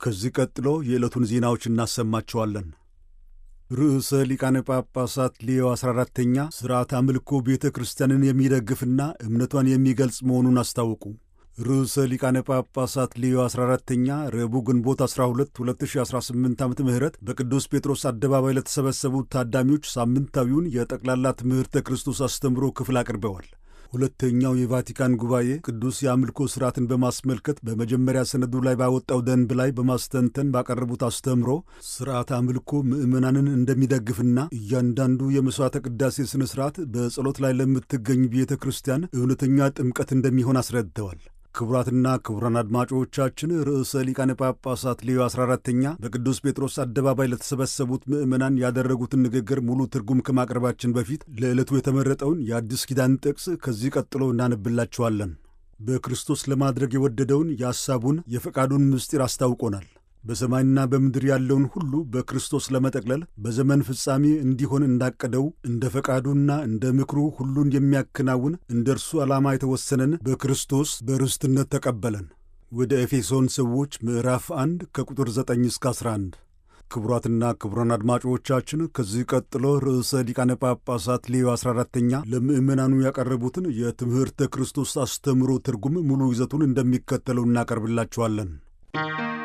ከዚህ ቀጥሎ የዕለቱን ዜናዎች እናሰማቸዋለን። ርዕሰ ሊቃነ ጳጳሳት ሌዮ 14ተኛ ሥርዓት አምልኮ ቤተ ክርስቲያንን የሚደግፍና እምነቷን የሚገልጽ መሆኑን አስታወቁ። ርዕሰ ሊቃነ ጳጳሳት ሌዮ 14ተኛ ረቡዕ ግንቦት 12 2018 ዓ ም በቅዱስ ጴጥሮስ አደባባይ ለተሰበሰቡት ታዳሚዎች ሳምንታዊውን የጠቅላላ ትምህርተ ክርስቶስ አስተምሮ ክፍል አቅርበዋል። ሁለተኛው የቫቲካን ጉባኤ ቅዱስ የአምልኮ ሥርዓትን በማስመልከት በመጀመሪያ ሰነዱ ላይ ባወጣው ደንብ ላይ በማስተንተን ባቀረቡት አስተምሮ ሥርዓት አምልኮ ምዕመናንን እንደሚደግፍና እያንዳንዱ የመሥዋዕተ ቅዳሴ ሥነ ሥርዓት በጸሎት ላይ ለምትገኝ ቤተ ክርስቲያን እውነተኛ ጥምቀት እንደሚሆን አስረድተዋል። ክቡራትና ክቡራን አድማጮቻችን ርዕሰ ሊቃነ ጳጳሳት ሌዮ 14ተኛ በቅዱስ ጴጥሮስ አደባባይ ለተሰበሰቡት ምዕመናን ያደረጉትን ንግግር ሙሉ ትርጉም ከማቅረባችን በፊት ለዕለቱ የተመረጠውን የአዲስ ኪዳን ጥቅስ ከዚህ ቀጥሎ እናነብላችኋለን። በክርስቶስ ለማድረግ የወደደውን የሐሳቡን የፈቃዱን ምስጢር አስታውቆናል። በሰማይና በምድር ያለውን ሁሉ በክርስቶስ ለመጠቅለል በዘመን ፍጻሜ እንዲሆን እንዳቀደው እንደ ፈቃዱና እንደ ምክሩ ሁሉን የሚያከናውን እንደ እርሱ ዓላማ የተወሰነን በክርስቶስ በርስትነት ተቀበለን። ወደ ኤፌሶን ሰዎች ምዕራፍ 1 ከቁጥር 9 እስከ 11። ክቡራትና ክቡራን አድማጮቻችን ከዚህ ቀጥሎ ርዕሰ ሊቃነ ጳጳሳት ሌዮ 14ተኛ ለምዕመናኑ ያቀረቡትን የትምህርተ ክርስቶስ አስተምሮ ትርጉም ሙሉ ይዘቱን እንደሚከተለው እናቀርብላችኋለን።